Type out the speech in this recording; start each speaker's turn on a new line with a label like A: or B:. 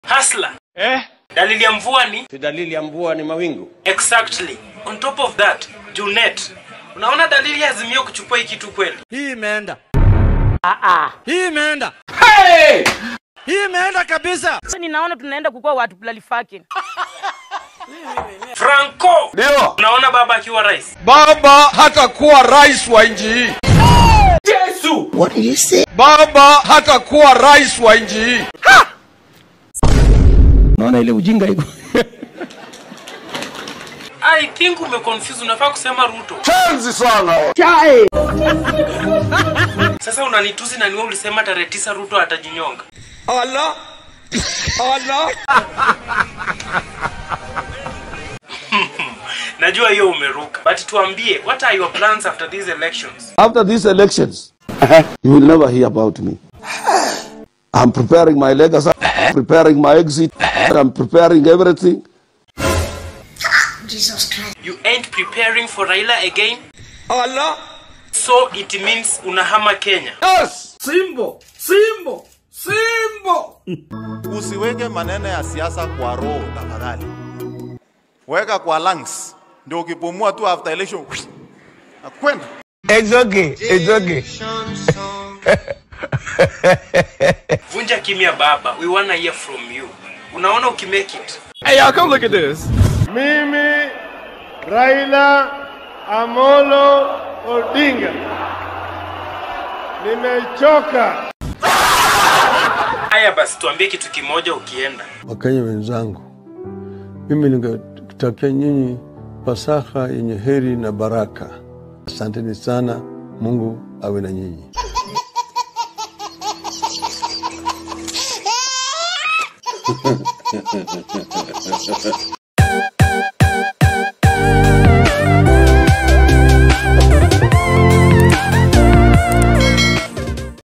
A: Hasla.
B: Eh?
A: Dalili ya mvua ni
C: Si dalili ya mvua ni mawingu?
A: exactly. On top of that, Junet. Unaona dalili ya Azimio kuchukua hii kitu kweli?
B: Hii imeenda. Hii imeenda. Hii imeenda kabisa.
D: Sasa ninaona tunaenda kukuwa watu plalifake.
A: Franco.
E: Ndio.
A: Unaona baba akiwa rais?
E: Baba hatakuwa rais wa nchi hii.
A: Yesu.
E: Baba hatakuwa rais wa nchi hii.
C: Naona ile ujinga iko.
A: I think umeconfuse unafaa kusema Ruto.
E: Tenzi sana.
A: Sasa unanituzi na niwe ulisema tarehe tisa Ruto atajinyonga.
E: Allah. Allah.
A: Najua hiyo umeruka. But tuambie, what are your plans after these elections?
F: After these elections, you will never hear about me. I'm preparing my legacy, preparing my exit, I'm preparing everything.
A: You ain't preparing for Raila again?
E: Allah.
A: So it means unahama Kenya.
E: Yes.
G: Usiweke maneno ya siasa kwa roho tafadhali, weka kwa lungs, ndio ukipumua tu after election nakwenda.
E: It's okay. It's okay.
A: Vunja kimya baba. We wanna hear from you. Unaona ukimake it.
B: Hey, y'all, come look at this.
H: Mimi Raila Amolo Odinga nimechoka.
A: Haya basi tuambie kitu kimoja ukienda.
I: Wakenya wenzangu, mimi ningetakia nyinyi Pasaka yenye heri na baraka. Asanteni sana, Mungu awe na nyinyi.